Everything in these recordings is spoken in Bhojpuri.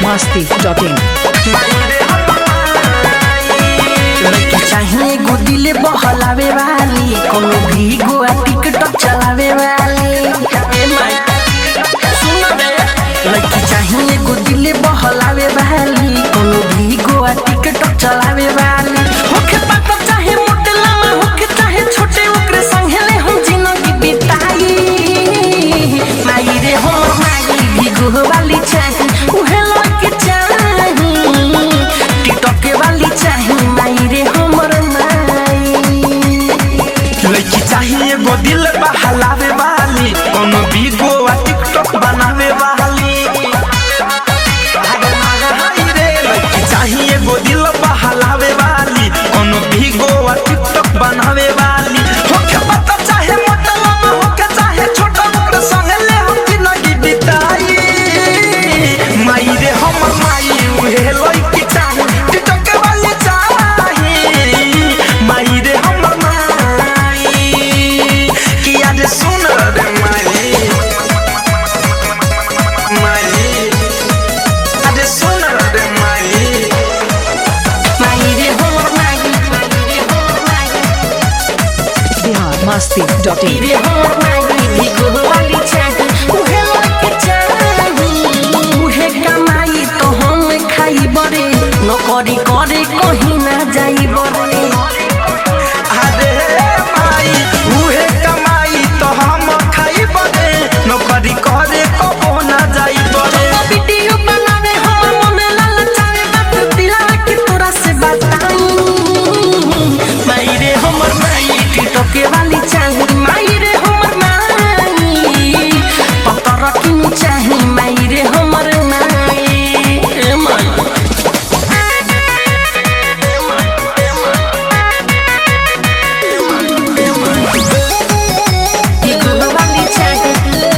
masti.in. लड़की चाहिए एगो दिले बहलावे वाली कोनो भी गोआ टिकटॉक चलावे वाली ए माई सुन रे लड़की चाहिए एगो दिले बहलावे वाली कोनो भी गोआ टिकटॉक चलावे वाली होके पाता चाहे मोटे लामा होके चाहे छोटे ओकरे संगे ले हम जिंदगी बिताई माई रे हो माई भी गोह वाली चाही उहे लड़की चाही टिकटॉक वाली चाही माई रे हमर माई लड़की चाहिए एगो दिल बहलावे वाली कोनो भी गोवा टिकटॉक बनावे वाली हाय रे, लड़की चाहिए एगो दिल बहलावे वाली कोनो भी गोवा टिकटॉक बनावे वाली होके पता चाहे मोटा लम्बा होके चाहे छोटा ओकरे संगे ले हम जिंदगी बिताई माई रे हमर माई उहे लड़की चाही टिकटॉक वाली चाही माई रे हमर माई कि आज सुन रे माई माई आज सुन रे माई माई रे हमर माई माई रे हमर माई Bihar masti.in. रे हमर माई भी गोह वाली चाही उहे लड़की चाही उहे कमाई तो हम खाई बरे नौकरी करे कहीं ना जाई बरे अरे माई उहे कमाई तो हम खाई बने नौकरी करे कबो ना जाई बने वीडियो बनावे हमर मन ललचावे बात दिला के तोरा से बताऊं माई रे हमर माई टिकटॉक वाली चाही माई रे हमर माई पता रखनी चाही माई रे हमर माई ए माई टिकटॉक वाली चाही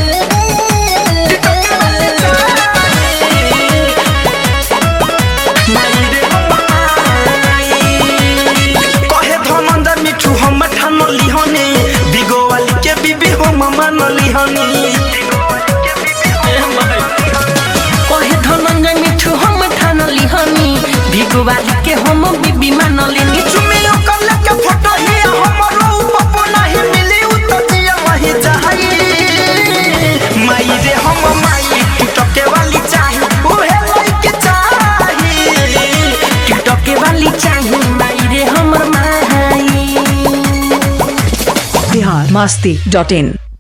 कहे धनंजय मिठू हम ठान लिहनी बिगो वाली के बीबी हम मान लिहनी कहे धनंजय मिठू हम ठान लिहनी भिगुवाली के हम बीबी मान लेनी चुमे ओकर लेके फोटो ही हमरो पप्पो नहीं मिली उ तो जिया वही जाई माई रे हम माई टिकटॉक वाली चाही उहे लइके चाही टिकटॉक वाली चाही माई रे हमर माई Bihar masti.in.